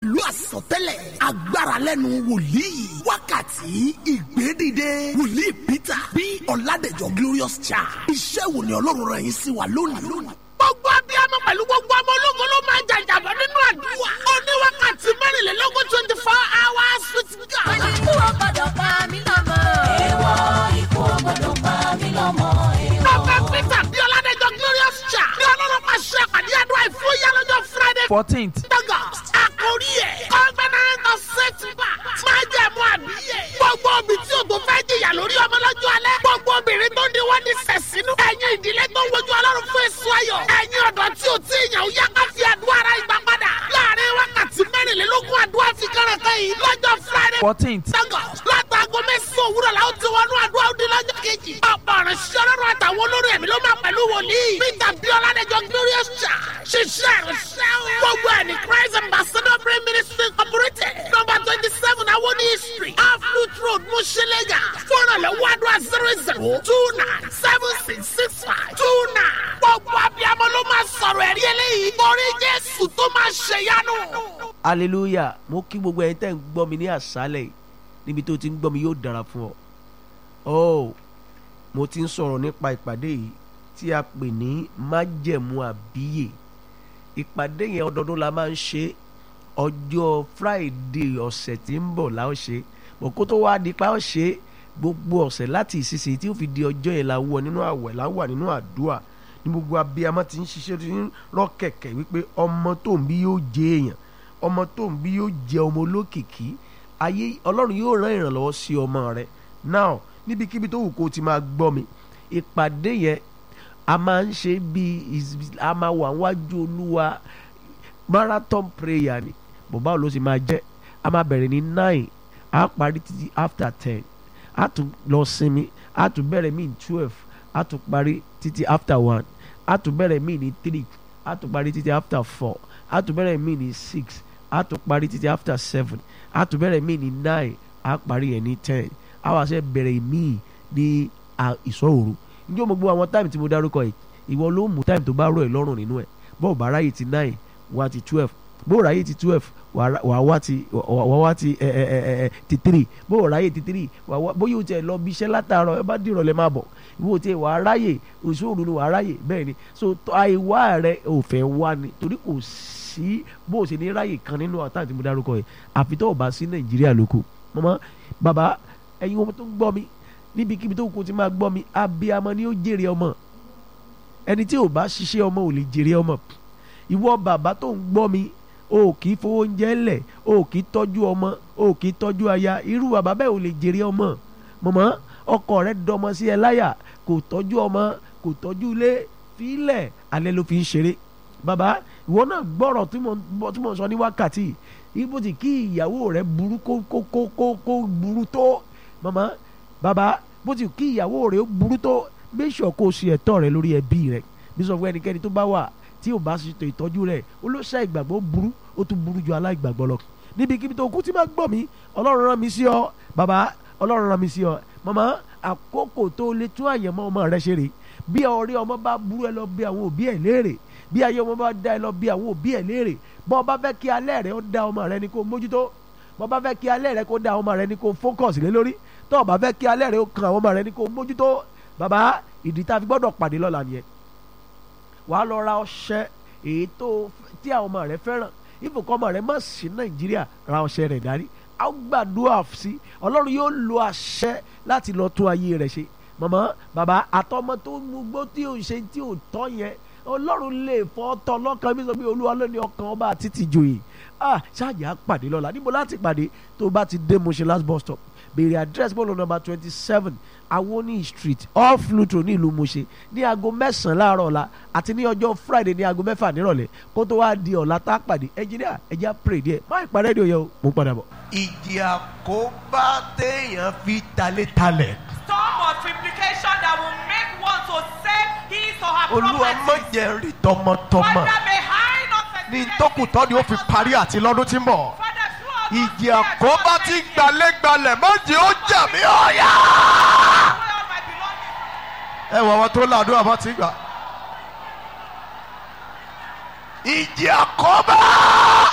pẹ̀lú àsọtẹ́lẹ̀ agbára lẹ́nu wòlíì wákàtí ìgbédìde wòlíì peter bí ọ̀làdẹ̀jọ́ glorious child iṣẹ́ wo ni ọlọ́run rẹ̀ yín sí wa lónìí. gbogbo abiyamọ pẹ̀lú gbogbo ọmọ ológun ló máa ń jàjàbọ̀ nínú àdúrà ó ní wákàtí mẹ́rìnlélógún twenty four hours with God. ikú ò gbọdọ̀ pa mí lọ́mọ. èèwọ̀ ikú ò gbọdọ̀ pa mí lọ́mọ. Prophet Peter bí ọ̀làdẹ̀jọ́ glorious child ní ọlọ́run máa ṣe àpàdé àdúrà ìfúyà lọ́jọ́ Friday fourteenth August. Àkórí ẹ̀ covenant of setback. Máa jẹ́ mú àbíyè. Gbogbo obì tí o tó fẹ́ jìyà lórí ọmọ lọ́jọ́ alẹ́. Gbogbo obìnrin tó ní wọ́n ní sẹ̀sínú. Ẹ̀yin ìdílé tó ń wojú ọlọ́run fún èso ayọ̀. Ẹ̀yin ọ̀dọ́ tí o ti yàn ó yá ká fi àdúrà ara ìgbà padà. Láàárín wákàtí mẹ́rìnlélógún àdúrà fi kẹ́rẹ̀kẹ́ yìí lọ́jọ́ Friday fourteenth August. Látàgọ mẹ́sàn-án òwúrọ̀ la ó ti wọnú àdúrà ó di lọ́jọ́ kejì. Ọ̀pọ̀ ọ̀rọ̀ ṣiṣẹ́ ọlọ́run àtàwọn olórí ẹ̀mí ló máa pẹ̀lú wòlíì. Peter Biola Dẹjọ́ Glorious Church. Ṣiṣẹ́ ìrìnsẹ́ o. Gbogbo ẹ̀ ní Christ Ambassador Brain Ministry Incorporated. Number twenty seven Awoni Street. Aflut Road, Mushilega. Fọ́nà lọ́wọ́ àdúrà zero zero two nine seven six six five two nine. Gbogbo abiyamọ ló máa sọ̀rọ̀ ẹ̀rí eléyìí. Torí Jésù tó máa ṣèyanu. hallelujah mo kí gbogbo ẹ̀yin tẹ́ ń gbọ́ mi ní àṣálẹ̀ yìí níbi tó ti ń gbọ́ mi yóò dára fún ọ oh mo ti ń sọ̀rọ̀ nípa ìpàdé yìí tí a pè ní májẹ̀mú àbíyè ìpàdé yẹn ọdọọdún la máa ń ṣe ọjọ́ friday ọ̀sẹ̀ tí ń bọ̀ la ó ṣe bọ̀ kó tó wá di pa ó ṣe gbogbo ọ̀sẹ̀ láti ìsinsìnyí tí ó fi di ọjọ́ yẹn la wọ nínú àwẹ̀ la wà nínú àdúrà ní gbogbo abiyamọ ti ń ṣiṣẹ́ ti ń rọ́ kẹ̀kẹ́ wípé ọmọ tó ń bí yóò jẹ èèyàn ọmọ tó ń bí yóò jẹ ọmọ olókìkí ayé ọlọ́run yóò rán ìrànlọ́wọ́ sí ọmọ rẹ now níbikíbi tó wù kó o ti máa gbọ́ mi ìpàdé yẹn a máa ń ṣe bí a máa wà wájú olúwa marathon prayer ni bọ̀bá ló sì máa jẹ́ a máa bẹ̀rẹ̀ ní nine a parí títí after ten a tún lọ sinmi a tún bẹ̀rẹ̀ mí ní twelve a tún parí títí after one a tún bẹ̀rẹ̀ mí ní three a tún parí títí after four a tún bẹ̀rẹ̀ mí ní six a tún parí títí after seven a tún bẹ̀rẹ̀ mí ní nine a parí ẹ̀ ní ten a wá ṣe bẹ̀rẹ̀ mí ní ìṣọ́òru njẹ́ mo gbọ́ àwọn táìmù tí mo dárúkọ yìí ìwọ ló mú táìmù tó bá rọ̀ ẹ́ lọ́rùn nínú ẹ̀ bọ́ọ̀ bá ráyè ti nine wá ti twelve bó ráyè ti twelve wà á wá ti wà wá ti ẹ ẹ ẹ ẹ ti three bó ráyè ti three wà wá bóyá o tiẹ̀ lọ bí iṣẹ́ látàárọ̀ ẹ bá dìrọ̀ lẹ́ máa bọ̀ ìwọ tiẹ̀ wà á ráyè òṣòro ni wà á ráyè bẹ́ẹ̀ ni so àìwá rẹ ò fẹ́ wá ni torí kò sí bó o ṣe ní ráyè kan nínú àtàwọn tí mo dárúkọ yìí àfi tó o bá sí nàìjíríà lóko mọ́mọ́ bàbá ẹ̀yin ọmọ tó ń gbọ́ mi níbikíbi tó kù ti máa gbọ́ mi abiyamọ ni ó jèrè ọmọ ẹni tí ò bá ṣiṣẹ́ ọmọ ò lè jèrè ọmọ ìwọ bàbá tó ń gbọ́ mi o kì í fowó oúnjẹ lẹ̀ o kì í tọ́jú ọmọ o kì í tọ́jú aya irú bàbá bẹ́ẹ̀ ò lè jèrè ọmọ mọ̀mọ́ ọkọ rẹ dọmọ sí ẹ láyà kò tọ́jú ọmọ kò tọ́jú ilé fílẹ̀ alẹ́ ló fi ń ṣeré bàbá ìwọ náà gbọ́rọ̀ tí mo sọ ní wákàtí ibo tí kí ìyàwó rẹ burú kó kó kó kó kó burú tó mọ̀mọ́ bàbá bó ti kí ìyàwó rẹ ó burú tó make sure kó o ṣe ẹ̀tọ́ rẹ lórí ẹbí rẹ bí sọ fún ẹnikẹ́ni tó bá wà tí ò bá ṣètò ìtọ́jú rẹ̀ olóṣà ìgbàgbọ́ burú ó tún burú ju aláìgbàgbọ́ lọ níbikíbi tó kú tí máa gbọ́ mi ọlọ́run rán mi sí ọ bàbá ọlọ́run rán mi sí ọ màmá àkókò tó lè tún àyẹ̀mọ́ ọmọ rẹ ṣe rè bí ọ̀rẹ́ ọmọ bá burú ẹ lọ bí àwọn òbí ẹ léèrè bí ayé ọmọ bá dá ẹ lọ bí àwọn òbí ẹ léèrè bọ́ ọ bá fẹ́ kí alẹ́ rẹ ó dá ọmọ rẹ ní kó mójútó bọ́ ọ bá fẹ́ kí alẹ́ rẹ kó dá ọmọ rẹ ní kó fókọ̀s lé lórí tó o bá fẹ́ kí alẹ́ rẹ ó kan àwọn ọmọ rẹ ní kó mójútó bàbá ìdí tá a fi gbọ́dọ̀ pàdé lọ́la nìyẹn wàá lọ ra ọṣẹ èyí tó tí àwọn ọmọ rẹ fẹ́ràn ìfòkọ́ ọmọ rẹ má sí nàìjíríà ra ọṣẹ rẹ̀ dárí a ó gbàdúrà sí ọlọ́run yóò lo àṣẹ láti lọ tún ayé rẹ̀ ṣe màmá bàbá àtọmọ tó ń mugbó tí ò ń ṣe tí ò tọ́ yẹn ọlọ́run lè fọ́ tọ́ lọ́kàn mi sọ pé olúwa ló ní ọkàn ọba àti tìjòyè ah ṣáàjì á pàdé lọ́la níbo láti pàdé tó bá ti dé Mushin last bus stop béèrè address bọ́ọ̀lù number twenty seven awoni street off lutro ní ìlú Mushin ní aago mẹ́sàn-án láàárọ̀ ọ̀la àti ní ọjọ́ friday ní aago mẹ́fà nírọ̀lẹ́ kó tó wáá di ọ̀la tá a pàdé ẹnjìníà ẹjẹ́ pray díẹ̀ má ìpa rédíò yẹn o mo ń padà bọ̀. ìjì àkóbá téèyàn fi talé talẹ̀. storm of implication that will make one to save his or her olúwa má property. jẹ́ rí tọmọtọmọ Father, may I not ní experience tókùtọ́ ni ó fi parí àti lọ́dún tí ń bọ̀. Father, throughout this ìjì year, àkóbá throughout tí my year, gbalẹ́gbalẹ̀ má jẹ́ ó jà mí ọ̀yà. throughout all my belongings. ẹ wọ àwọn tó làdúrà bá ti gbà. ìjì àkóbá